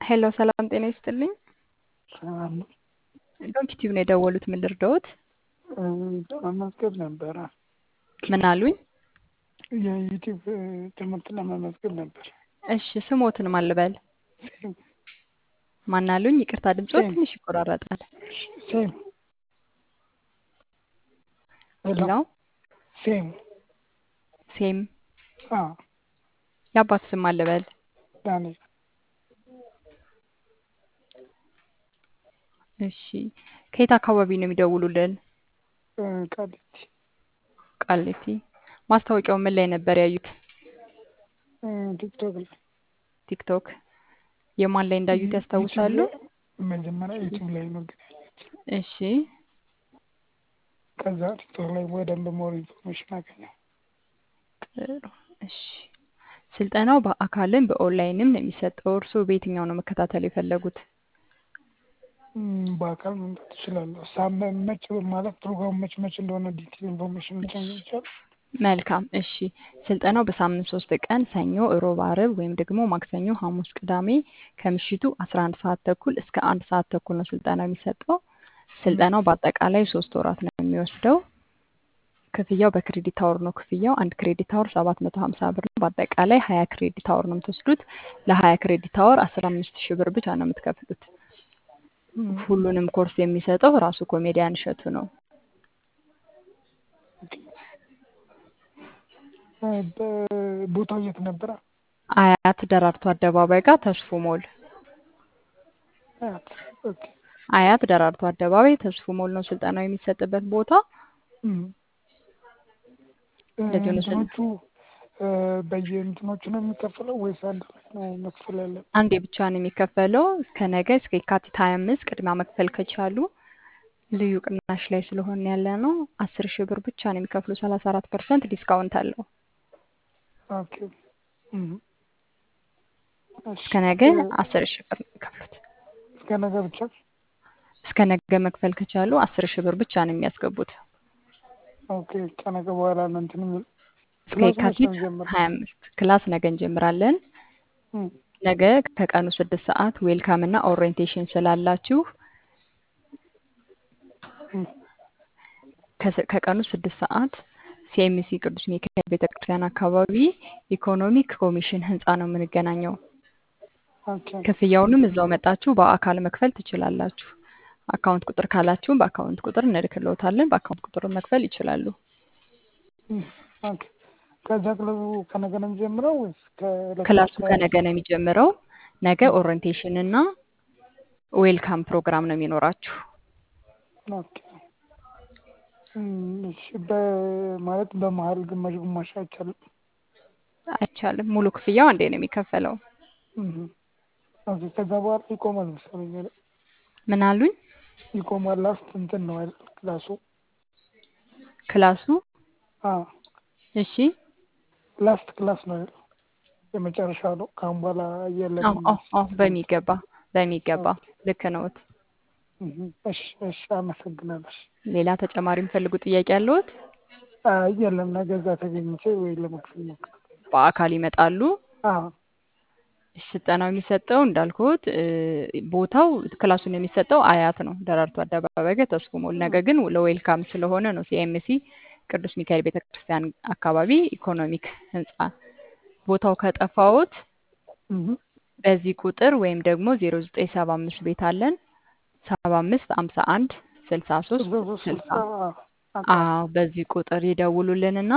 ሄሎ ሰላም ጤና ይስጥልኝ። ሰላም ነው። ዶንኪ ቲዩብ ነው የደወሉት። ምን ልርዳዎት? ለመመዝገብ ነበረ። ምን አሉኝ? የዩቲዩብ ትምህርት ለመመዝገብ ነበር። እሺ ስሞትን ማን ልበል? ሴም ማን አሉኝ? ይቅርታ ድምጾት ሴም ትንሽ ይቆራረጣል። ሴም ሄሎ ሄሎ ሴም ሴም አ የአባት ስም ማን ልበል? ዳንኤል እሺ ከየት አካባቢ ነው የሚደውሉልን? እ ቃሊቲ ቃሊቲ። ማስታወቂያው ምን ላይ ነበር ያዩት? እ ቲክቶክ ላይ ቲክቶክ። የማን ላይ እንዳዩት ዩቲዩብ ያስታውሳሉ? ላይ መጀመሪያ ዩቲዩብ ላይ ነው ግን ያየሁት። እሺ ከዛ ቲክቶክ ላይ በደንብ ሞር ኢንፎርሜሽን አገኘሁ። ጥሩ። እሺ ስልጠናው በአካልም በኦንላይንም ነው የሚሰጠው። እርስዎ በየትኛው ነው መከታተል የፈለጉት? እም፣ በአካል መምጣት እችላለሁ። ሳምንት መች ማለት ፕሮግራሙ መች መች እንደሆነ ዲቴል ኢንፎርሜሽን እሺ ልትነግሪኝ ይቻላል? መልካም። እሺ ስልጠናው በሳምንት ሶስት ቀን ሰኞ፣ እሮብ፣ አርብ ወይም ደግሞ ማክሰኞ፣ ሐሙስ፣ ቅዳሜ ከምሽቱ 11 ሰዓት ተኩል እስከ አንድ ሰዓት ተኩል ነው ስልጠናው የሚሰጠው። እም፣ ስልጠናው በአጠቃላይ ሶስት ወራት ነው የሚወስደው። ክፍያው በክሬዲት አወር ነው ክፍያው። አንድ ክሬዲት አወር 750 ብር ነው። በአጠቃላይ 20 ክሬዲት አወር ነው የምትወስዱት። ለ20 ክሬዲት አወር 15 ሺህ ብር ብቻ ነው የምትከፍሉት። እም፣ ሁሉንም ኮርስ የሚሰጠው ራሱ ኮሜዲያን እሸቱ ነው። ኦኬ። እ፣ በቦታው የት ነበረ? አያት ደራርቱ አደባባይ ጋር ተስፉ ሞል። አያት። ኦኬ። አያት ደራርቱ አደባባይ ተስፉ ሞል ነው ስልጠናው የሚሰጥበት ቦታ። እም፣ እ፣ እንደዚሁ ነው ስል እንትኖቹ እ፣ በየእንትኖቹ ነው የሚከፈለው ወይስ አንድ ላይ ነው መክፈል ያለብን? አንዴ ብቻ ነው የሚከፈለው። እስከ ነገ እስከ የካቲት 25 ቅድሚያ መክፈል ከቻሉ ልዩ ቅናሽ ላይ ስለሆነ ያለ ነው። አስር ሺህ ብር ብቻ ነው የሚከፍሉ። 34 ፐርሰንት ዲስካውንት አለው። ኦኬ። እም፣ እሺ። እስከ ነገ እ፣ አስር ሺህ ብር ነው የሚከፍሉት። እስከ ነገ ብቻ? እስከ ነገ መክፈል ከቻሉ አስር ሺህ ብር ብቻ ነው የሚያስገቡት። ኦኬ። ከነገ በኋላ ነው እንትን የሚል እስከ ክላሱ መች ነው የካቲት የሚጀምረው? 25 ክላስ ነገ እንጀምራለን። እም፣ ነገ ከቀኑ ስድስት ሰዓት ዌልካም እና ኦሪየንቴሽን ስላላችሁ እም፣ ከስ- ከቀኑ ስድስት ሰዓት ሲኤምሲ ቅዱስ ሚካኤል ቤተክርስቲያን አካባቢ ኢኮኖሚክ ኮሚሽን ህንፃ ነው የምንገናኘው። ኦኬ። ክፍያውንም እዛው መጣችሁ በአካል መክፈል ትችላላችሁ። አካውንት ቁጥር ካላችሁም በአካውንት ቁጥር እንልክልዎታለን። በአካውንት ቁጥር መክፈል ይችላሉ። እም፣ ኦኬ። ከዛ ክለቡ ከነገ ነው የሚጀምረው ወይስ ከዕለቱ ክላሱ ከ ከነገ ነው የሚጀምረው። ነገ እም፣ ኦሪየንቴሽን እና ዌልካም ፕሮግራም ነው የሚኖራችሁ። ኦኬ። እም፣ እሺ። በማለት በመሀል ግማሽ ግማሽ አይቻልም? አይቻልም። ሙሉ ክፍያው አንዴ ነው የሚከፈለው። እም፣ ኦኬ። ከዛ በኋላ ይቆማል መሰለኝ አይደል? ምን አሉኝ? ይቆማል። ላስት እንትን ነው አይደል ክላሱ? ክላሱ አዎ እሺ። ላስት ክላስ ነው አይደል? የመጨረሻ ነው። ከአሁን በኋላ አዎ የለንም አዎ አዎ፣ በሚገባ በሚገባ ኦኬ። ልክ ነዎት። እም፣ እሺ እሺ። አመሰግናለሁ። እሺ። ሌላ ተጨማሪ የሚፈልጉ ጥያቄ ያለዎት? አይ የለም። ነገ እዛ ተገኝቼ ወይ ለመክፈል እሞክራለሁ። በአካል ይመጣሉ። አዎ ስልጠናው የሚሰጠው እንዳልኩት እ፣ ቦታው ክላሱን የሚሰጠው አያት ነው፣ ደራርቱ አደባባይ ጋር ተስፉ ሞል። ነገ ግን ለዌልካም ስለሆነ ነው ሲኤምሲ ቅዱስ ሚካኤል ቤተክርስቲያን አካባቢ ኢኮኖሚክ ህንፃ። ቦታው ከጠፋዎት እም፣ በዚህ ቁጥር ወይም ደግሞ 0975 ቤት አለን 75 51 63 ስልሳ ሶስት ስልሳ 60 አዎ አውቃለሁ። አዎ በዚህ ቁጥር ይደውሉልንና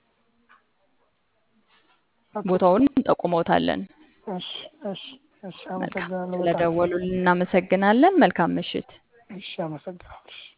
ኦኬ። ቦታውን እንጠቁመውታለን። እሺ እሺ እሺ። መልካም አመሰግናለሁ በጣም ስለደወሉልን እናመሰግናለን። መልካም ምሽት። እሺ። አመሰግናለሁ። እሺ።